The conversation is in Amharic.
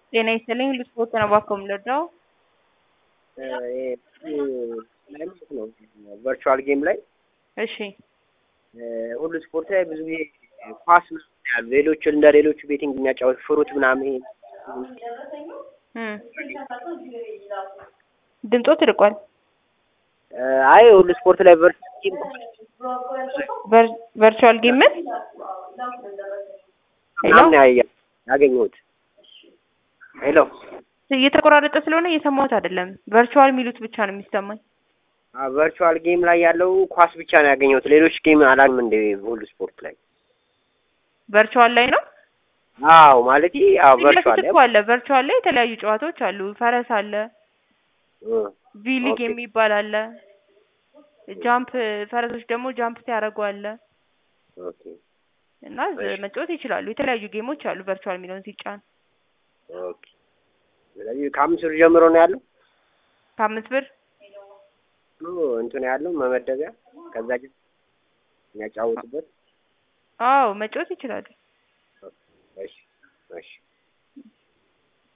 ጤና ይስጥልኝ ልስፖርት ነው እባክዎ የምንረዳው? ቨርቹዋል ጌም ላይ እሺ ሁሉ ስፖርት ላይ ብዙ ጊዜ ኳስ ምናምን ያሉ ሌሎች እንደ ሌሎቹ ቤቲንግ የሚያጫወት ፍሩት ምናምን ይሄ እም ድምጾ ትርቋል። አይ ሁሉ ስፖርት ላይ ቨርቹዋል ጌም ቨርቹዋል ጌም ምን? ሄሎ ምናምን ያ- ያገኘሁት ሄሎ እየተቆራረጠ ስለሆነ እየሰማሁት አይደለም። ቨርቹዋል የሚሉት ብቻ ነው የሚሰማኝ። ቨርቹዋል ጌም ላይ ያለው ኳስ ብቻ ነው ያገኘሁት። ሌሎች ጌም አላውቅም እንደ ሁሉ ስፖርት ላይ ቨርቹዋል ላይ ነው። አዎ ማለት አዎ ፊት ቨርቹዋል ለፊት ላይ እኮ አለ። ቨርቹዋል ላይ የተለያዩ ጨዋታዎች አሉ። ፈረስ አለ፣ እ ቪሊግ ኦኬ። የሚባል አለ። ጃምፕ ፈረሶች ደግሞ ጃምፕ ሲያደርጉ አለ ኦኬ እና እሺ። መጫወት ይችላሉ። የተለያዩ ጌሞች አሉ ቨርቹዋል የሚለውን ሲጫን ኦኬ። ስለዚህ ከአምስት ብር ጀምሮ ነው ያለው ከአምስት ብር ነው እንትን ያለው መመደቢያ ከዛ ጅ የሚያጫወቱበት አዎ መጫወት ይችላሉ። እሺ እሺ